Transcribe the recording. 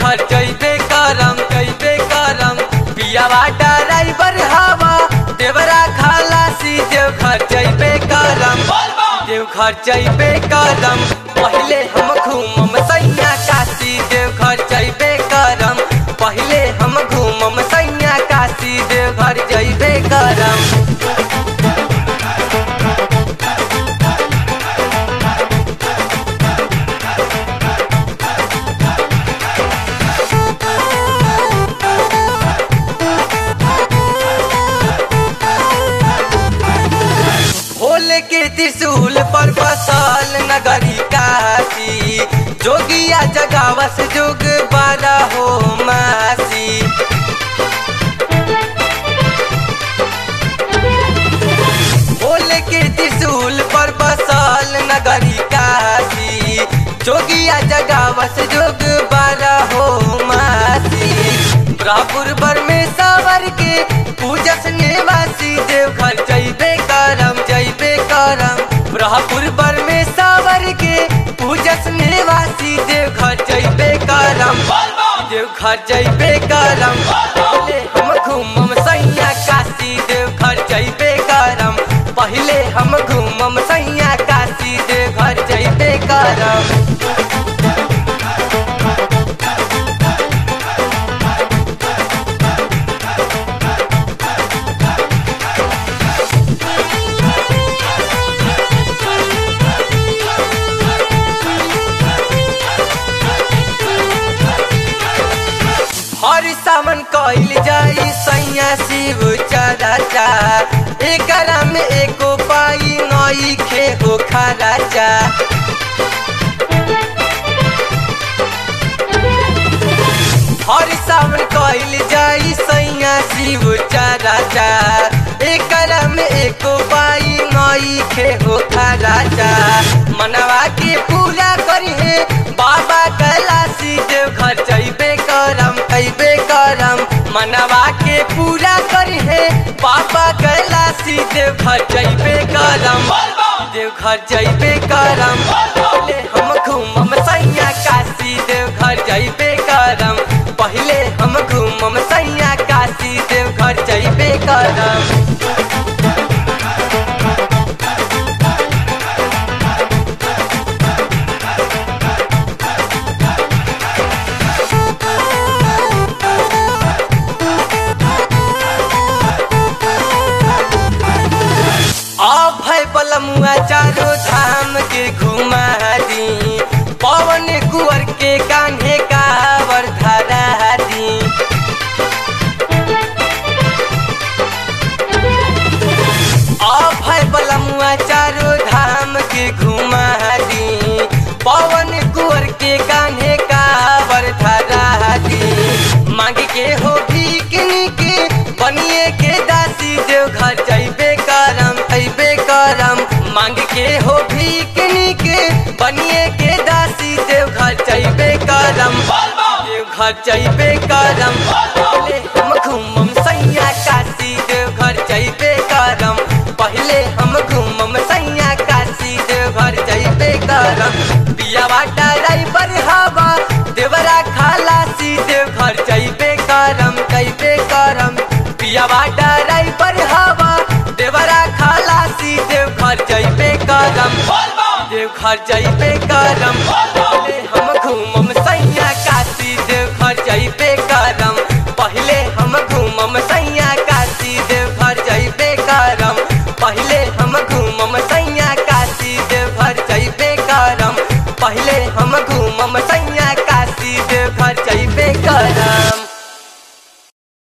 देवघर जइबे करम जइबे करम पियावा ड्राइवर हवा देवरा खलासी देवघर जइबे करम देवघर जइबे करम पहिले हम घूमम सैया काशी देवघर जइबे करम पहिले हम घूमम सैया काशी देवघर जइबे करम भोले के त्रिशूल पर बसल नगरी काशी जोगिया जगावस जोग बारा हो मासी भोले के त्रिशूल पर बसल नगरी काशी जोगिया जगावस जोग बारा हो मासी ब्रापुर बर में सावर के पूजस निवासी देवघर जइबे करम जइबे करम ब्रहपुर बर में सावर के पूजस निवासी देवघर जइबे करम देवघर जइबे करम पहले हम घूमम सैया काशी देवघर जइबे करम पहले हम घूमम सैया काशी देवघर जइबे करम हर सावन कइल जाई सैया शिव चराचा एकरा में एको पाई नई खे हो खराचा हर सावन कइल जाई सैया शिव चराचा एकरा में एको पाई नई खे हो खराचा मनवा के पूरा करी है बाबा कैलाशी देव घर जइबे करम अइबे करम मनवा के पूरा करी है बाबा कैलाशी देव घर जइबे करम देव घर जइबे करम पहले हम घूमम सैया काशी देव घर जइबे करम पहले हम घूमम सैया काशी देव घर जइबे करम अभय पलमुआ चारो धाम के घुमा दी पवन कुंवर के कान्हे कावर धरा दी अभय पलमुआ चारो धाम के घुमा दी पवन कुंवर के कान्हे कावर धरा दी मांग के हो भीकनी के बनिए के दासी देव घर जइबे करम अइबे करम मांग के हो भीकनी के बनिए के दासी देव घर जइबे करम देव घर जइबे करम पहले हम घूमम सैया काशी देव घर जइबे करम पहले हम घूमम सैया काशी देव घर जइबे करम पियावा ड्राइवर हवा देवरा खलासी देव घर जइबे करम जइबे करम पियावा ड्राइवर हवा देवरा खलासी देव घर जइबे करम देव घर जइबे करम